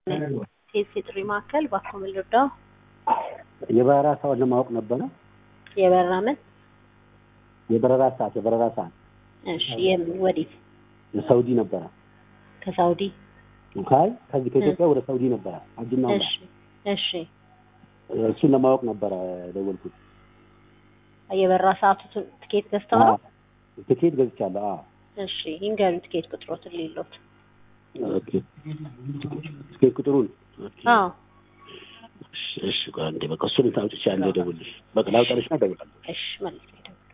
ሴት የጥሪ ማዕከል እባክዎ ምን ልርዳዎ? የበረራ ሰዓት ለማወቅ ነበረ። የበረራ ምን? የበረራ ሰዓት የበረራ ሰዓት እሺ የምን ወዴት? ሳውዲ ነበረ። ከሳውዲ ካይ ከዚህ ከኢትዮጵያ ወደ ሳውዲ ነበረ ሀጅና ዑምራ። እሺ እሺ እሱን ለማወቅ ነበረ ደወልኩት። የበረራ ሰዓቱ ትኬት ገዝተው ነው? ትኬት ገዝቻለሁ። አዎ እሺ ይንገሩ ትኬት ቁጥሮትን ሌሎት ኦኬ። ትኬት ቁጥሩን ኦኬ። አዎ እሺ እሺ ቆይ አንዴ በቃ እሱን ታውጭቻለሁ። ደውልሽ በቃ ላውጣልሽና እደውላለሁ። እሺ መልስ